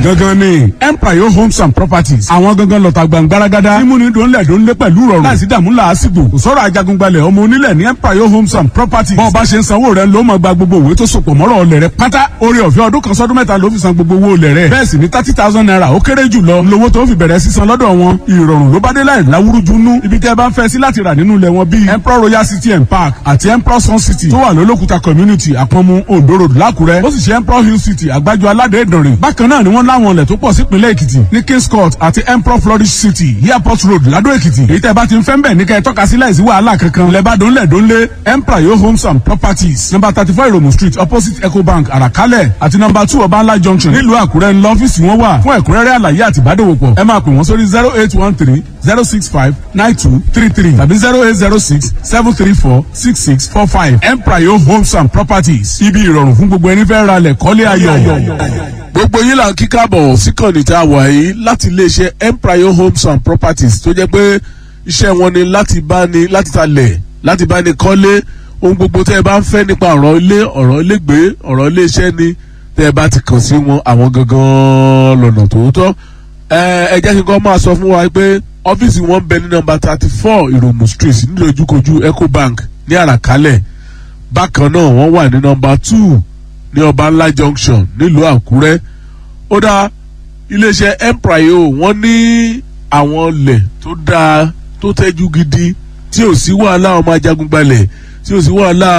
gangan ni empire homes and properties àwọn gangan lọ́ta gbàngbáragádá mímúni dòńlẹ̀ dòńlẹ̀ pẹ̀lú rọrùn láìsí dààmú làásìgbò kò sọ̀rọ̀ ajagungbalẹ̀ ọmọ onílẹ̀ ní empire homes and properties bọ́ọ̀ bá ṣe ń sanwó rẹ̀ ló máa gba gbogbo òwe tó sopọ̀ mọ́rọ̀ ọlẹ̀ rẹ̀ pátá orí ọ̀fẹ́ ọdún kan sọ́dún mẹ́ta ló fi san gbogbo owó ọlẹ̀ rẹ̀ bẹ́ẹ̀ sì ni thirty thousand naira ó kéré jù lọ lówó tó fi bẹ̀rẹ̀ sísan lọ́dọ̀ wọn ìrọ̀rùn ló bá dé láì láwúrújú nú ibi tẹ́ ẹ bá ń fẹ́ sí láti rà nínú ilẹ̀ wọn bíi emperor royal city and park àti emperor sun city tó wà lólókùta community àpọ̀nmu ondo road lákùrẹ́ ó sì ṣe emperor hill city àgbájọ aládé ìdànrè bákan náà ni wọ́n láwọn ilẹ̀ tó pọ̀ sípínlẹ̀ èkìtì ní kings court àti emperor flourish city airport road ládó èkìtì èyí tẹ́ bá ti ń fẹ́ ń bẹ̀ ní kẹ́ ẹ tọ́ka sí láìsí wàhálà kankan lẹ́bàá dónlẹ̀ dónlé emperor yo homes and properties number thirty four iromu street opposite ecobank àràkálẹ̀ àti number two ọbańlá junction nílùú àkúrẹ́ ńlọ ọ́fíìsì wọn wà fún ẹ̀kúnrẹ́rẹ́ àlàyé àti ìbádòwòpọ̀ ẹ máa pè wọ́n sórí zero eight one three zero six five nine two three three tàbí zero eight zero six seven three four six six four five emprayo homes and properties ibi ìrọ̀rùn fún gbogbo ẹni fẹ́ ra lẹ̀ kọ́lé ayọ̀. gbogbo yín là ń kí káàbọ̀ síkànnì tá a wà yìí láti iléeṣẹ́ empire homes and properties tó jẹ́ pé iṣẹ́ wọn ni láti bá ní láti talẹ̀ láti bá ní kọ́lé ohun gbogbo tẹ́ ẹ bá ń fẹ́ nípa ọ̀rọ̀ ilé ọ̀rọ̀ ilégbé ọ̀rọ̀ iléeṣẹ́ ni tẹ́ ẹ bá ti kàn sí wọn àwọn gangan lọ́nà tòótọ́ ẹ jẹ́ kí n kọ́ máa sọ fún wa pé ọ́fíìsì wọn ń bẹ ní nọmba thirty four ìròmù street nílòjúkojú ecobank ní àràkálẹ̀ bákan náà wọ́n wà ní nọmba two ní ọba ńlá junction nílùú àkúrẹ́ ó dá iléeṣẹ́ empire wọ́n ní àwọn ilẹ̀ tó dáa tó tẹ́jú gidi tí ò sí wàhálà ọmọ ajagunbalẹ̀ tí ò sí wàhálà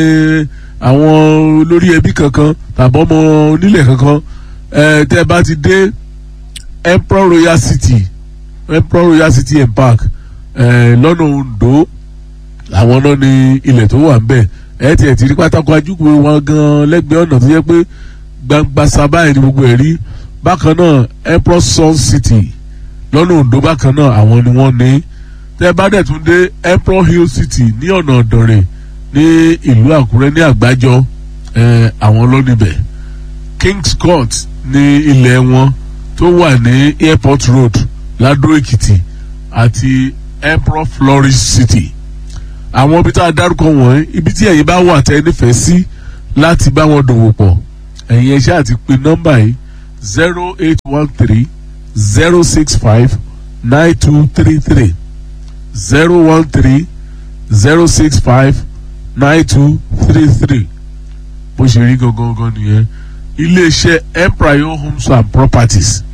àwọn olórí ẹbí kankan tàbí ọmọ onílẹ̀ kankan tẹ́ ẹ bá ti dé emperor royal city emperor royal city and park lọ́nà ondo àwọn náà ní ilẹ̀ tó wà ń bẹ̀ ẹ tiẹ̀ ti rí pátákó ajúkùú wọn gan lẹ́gbẹ̀ẹ́ ọ̀nà tó yẹ pé gbangba sábàá ní gbogbo ẹ̀ rí bákan náà emperor sun city lọ́nà ondo bákan náà àwọn ni wọ́n ní tẹ́ bá dẹ̀ tún dé emperor hill city ní ọ̀nà ọ̀dọ̀rẹ̀ ní ìlú àkúrẹ́ ní àgbájọ àwọn lónìbẹ̀ kings court ní ilẹ̀ wọn tó wà ní airport road ládó èkìtì àti emperor flourish city àwọn ibi tá a dárúkọ wọ̀nyí ibi tí ẹ̀yin bá wà tẹ́ nífẹ̀ẹ́ sí láti bá wọn dòwò pọ̀ ẹ̀yin ẹ̀ṣẹ́ àti pé nọ́mbà yìí zero eight one three zero six five nine two three three zero one three zero six five nine two three three bó ṣe rí gangan gangan nìyẹn iléeṣẹ́ empire homes and properties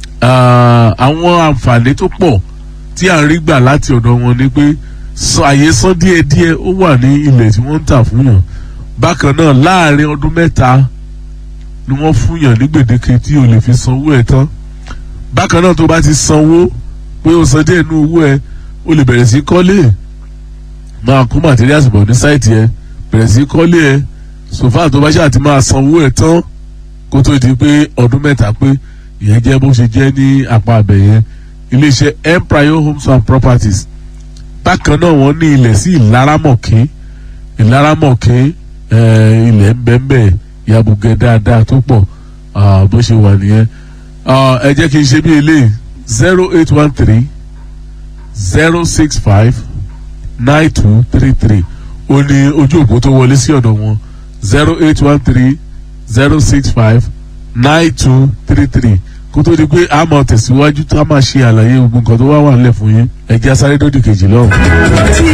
àwọn àǹfààní tó pọ̀ tí à ń rí gbà láti ọ̀dọ̀ wọn ni pé àyè san díẹ̀díẹ̀ ó wà ní ilẹ̀ tí wọ́n ń tà fún yàn bákan náà láàrin ọdún mẹ́ta ni wọ́n fún yàn ní gbèdéke tí o lè fi sanwó ẹ̀ tán bákan náà tó bá ti sanwó pé o san díẹ̀ nínú owó ẹ̀ o lè bẹ̀rẹ̀ sí kọ́lé máa kó materials bọ̀ ní sáìtì ẹ̀ bẹ̀rẹ̀ sí kọ́lé ẹ̀ sòfà tó bá ṣáà ti máa sanwó ẹ̀ tán kó tó di pé ọdún mẹ́ta pé ìyẹn jẹ́ bó ṣe jẹ́ ní apá abẹ yẹn iléeṣẹ́ empire homes and properties bákan náà wọ́n ní ilẹ̀ sí ìlaramọ̀kẹ́ ìlaramọ̀kẹ́ ilẹ̀ ńbẹ́ńbẹ́ yabugẹ dáadáa tó pọ̀ bó ṣe wà nìyẹn ẹ jẹ́ kí n ṣe bí eléyìí zero eight one three zero six five nine two three three ó ní ojú òpó tó wọlé sí ọ̀dọ̀ wọn zero eight one three zero six five nine two three three kó tó di pé a máa tẹ̀síwájú tá a máa ṣe àlàyé gbogbo nǹkan tó wá wà nílẹ̀ fún yín ẹ̀jẹ̀ asáré dòdì kejì lọ́hùn.